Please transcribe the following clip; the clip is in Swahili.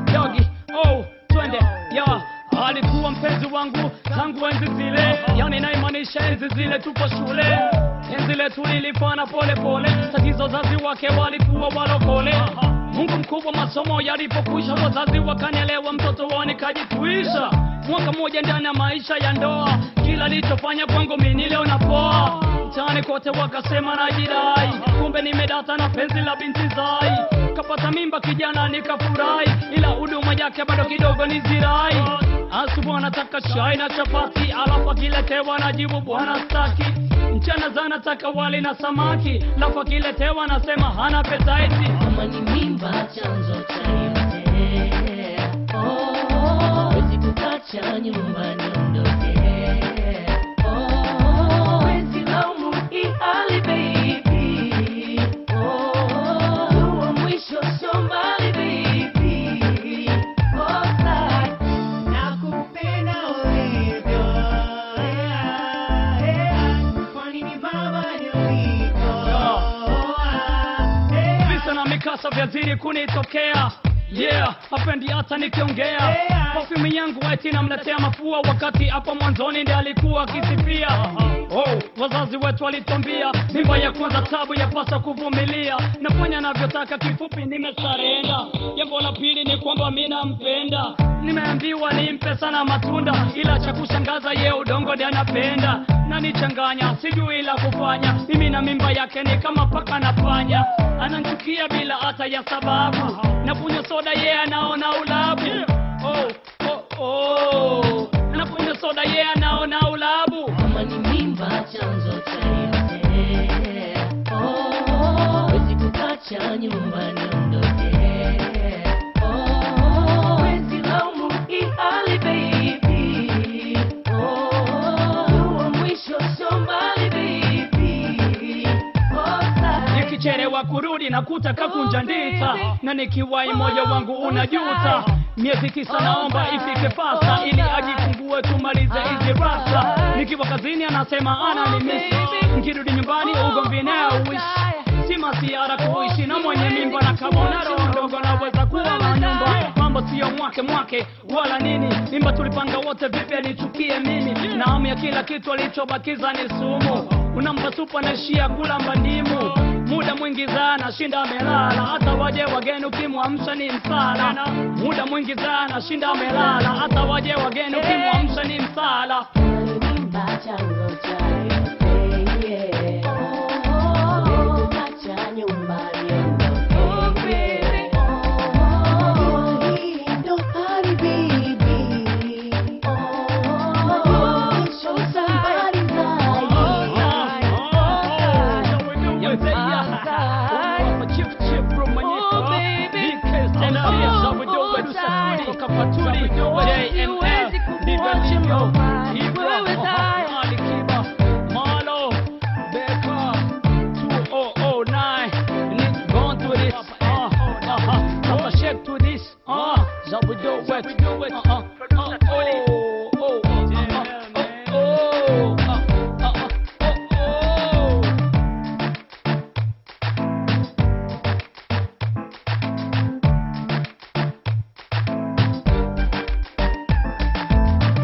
yogi oh twende ya alikuwa mpenzi wangu tangu enzi zile yani naimaanisha enzi zile tupo shule enzi letu lilifana pole pole tatizo wazazi wake walikuwa walokole mungu mkubwa masomo yalipokwisha wazazi wakanielewa mtoto wao nikajituisha mwaka mmoja ndani ya maisha ya ndoa kila lichofanya kwangu mini leo napoa mtaani kote wakasema najidai kumbe nimedata na penzi la binti zai kapata mimba kijana nikafurahi ila huduma yake bado kidogo ni zirai asubuhi anataka chai na chapati alafu akiletewa najibu bwana staki mchana zanataka wali na samaki alafu akiletewa nasema hana petaiti Kama ni mimba chanzo cha yote. Oh, wezi kukacha nyumbani ondoke. Oh, wezi laumu hii hali baby. Oh, huo mwisho sio mbali baby. Oh, side. Nakupenda ulivyo, yeah, yeah. Kwani ni baba nilivyo, yeah. visa na mikasa vyazidi kunitokea yeah hapendi hata nikiongea Yeah. perfume yangu eti namletea mafua wakati hapo mwanzoni ndi alikuwa akisifia oh, wazazi wetu walitwambia mimba ya kwanza tabu yapasa kuvumilia nafanya navyotaka kifupi nimesarenda jambo la pili ni kwamba mi nampenda nimeambiwa nimpe sana matunda ila cha kushangaza ye udongo ndi anapenda nanichanganya sijui la kufanya mimi na mimba yake ni kama paka na panya ananchukia bila hata ya sababu nakunywa soda ye anaona ulabu oh, oh, oh. nakunywa soda ye anaona ulabu Kama ni mimba chanzo cha yote. Oh, wezi kukacha nyumbani ondoke. Oh, wezi laumu hii hali baby. Oh, huo mwisho sio mbali baby. Oh, side. nikichelewa kurudi nakuta kakunja ndita na nikiwai moyo wangu unajuta miezi tisa naomba ifike fasta ili ajifungue tumalize hizi rasa nikiwa kazini anasema ananimisi nikirudi nyumbani ugomvi nao uishi si masiara kuishi na mwenye mimba na kabona roho ndogo naweza kuwa na nyumba mambo siyo mwake mwake wala nini mimba tulipanga wote vipi anichukie mimi na hamu ya kila kitu alichobakiza ni sumu unampa supu anaishia kula mbandimu muda mwingi sana shinda amelala hata waje wageni ukimwamsha ni msala muda mwingi sana shinda amelala hata waje wageni ukimwamsha ni msala Mimba chanzo cha yote, yeah. Wezi kukacha nyumbani ondoke. Oh, hii ndo hali baby. Oh, mwisho safari JML,